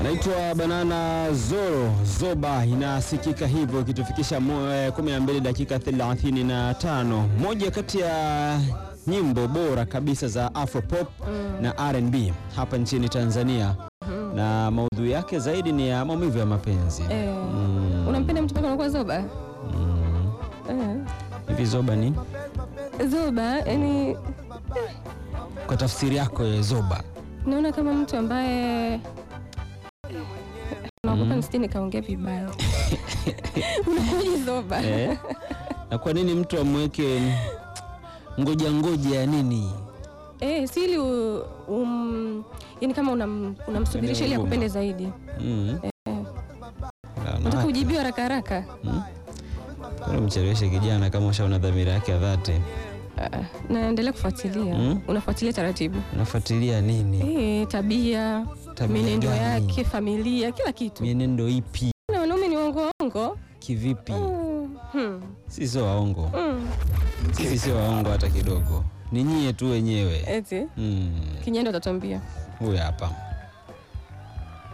Naitwa Banana Zoro Zoba, inasikika hivyo ikitufikisha mo- eh, 12 dakika 35, moja kati ya nyimbo bora kabisa za Afropop na R&B hapa nchini Tanzania, na maudhui yake zaidi ni ya maumivu ya mapenzi. Eh, Mm. unampenda mtu mpaka unakuwa zoba? Mm. Eh, Hivi Zoba ni zoba yani kwa tafsiri yako ya Zoba? naona kama mtu ambaye naogopa nisije nikaongea vibaya. Unakuwaje zoba? Eh? Na kwa nini mtu amweke ngoja ngoja ya nini? Eh, si ili u- um, yani kama unam- unamsubirisha ili huruma. akupende zaidi. Mm. Unataka Wanawake. kujibiwa haraka haraka. Mm. Mbona mcheleweshe kijana kama ushaona dhamira yake ya dhati? Ah, naendelea kufuatilia. Mm. Unafuatilia taratibu. Unafuatilia nini? Eh, tabia, Tabia mienendo gani? yake, familia, kila kitu. Mienendo ipi? Na wanaume ni waongo waongo. Kivipi? Mm. Hmm. Sisi sio waongo, Mm. sisi sio waongo hata kidogo, ni nyie tu wenyewe. Eti Mm. kinyendo utatuambia. Huyu hapa